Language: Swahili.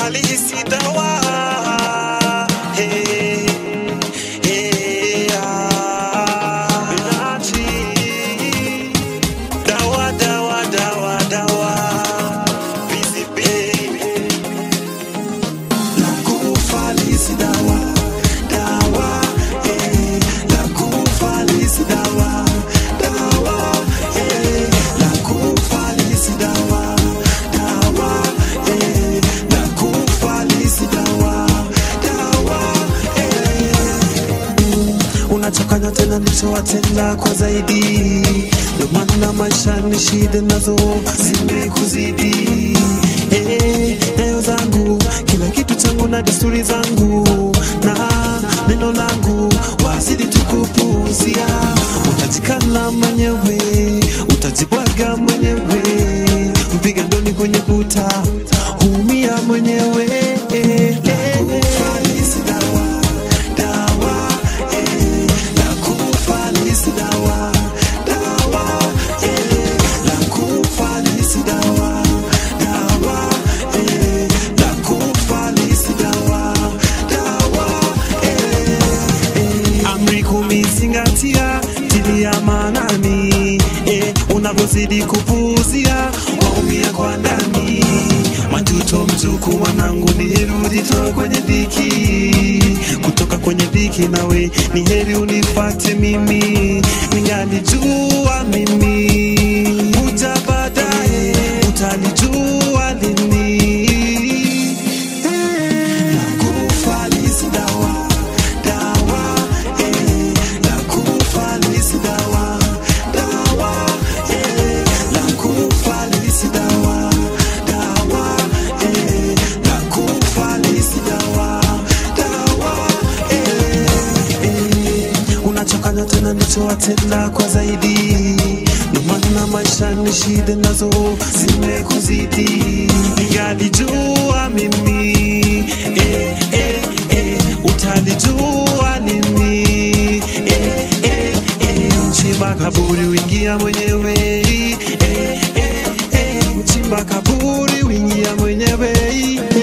falisi dawa Hey, hey, ah. Minachi. Dawa, dawa, dawa, dawa. Busy baby. La kufalisi dawa, dawa, eh. La kufalisi dawa, dawa, eh. La kufalisi dawa, dawa, eh. La kufalisi dawa, dawa, eh. Unachokanya tena nilichowatenda kwa zaidi, ndio maana maisha ni shida nazo zimekuzidi. Eh, nyayo zangu kila kitu changu na desturi zangu na neno langu wazidi tukupuuzia. Utajikana mwenyewe, utajibwaga mwenyewe, mpiga ndoni kwenye kuta, huumia mwenyewe. Eh, eh, Falisi dawa, dawa, eh, la kufalisi dawa, dawa, eh, la kufalisi dawa, dawa, eh, la kufalisi dawa, dawa, eh, amri kumi zingatia, tilia maanani, eh, unavyozidi kupuuzia waumia kwa ndani. Majuto mzuku mwanangu, ni heri ujitoe kwenye dhiki, kutoka kwenye dhiki nawe ni heri unifate mimi, ningalijua mimi uja baadaye, utalijua lini Nakufalisi dawa, dawa, eh. Nakufalisi dawa, dawa, eh. Nakufalisi dawa, dawa, eh. Nakufalisi dawa, dawa, eh, eh. Unachokanya tena nilichowatenda kwa zaidi, ndio maana maisha ni shida nazo zimekuzidi. Ningalijua mimi eh, eh, eh, utalijua lini eh, eh, eh, mchimba kaburi wingia mwenyewe eh, eh, eh, mchimba kaburi wingia mwenyewe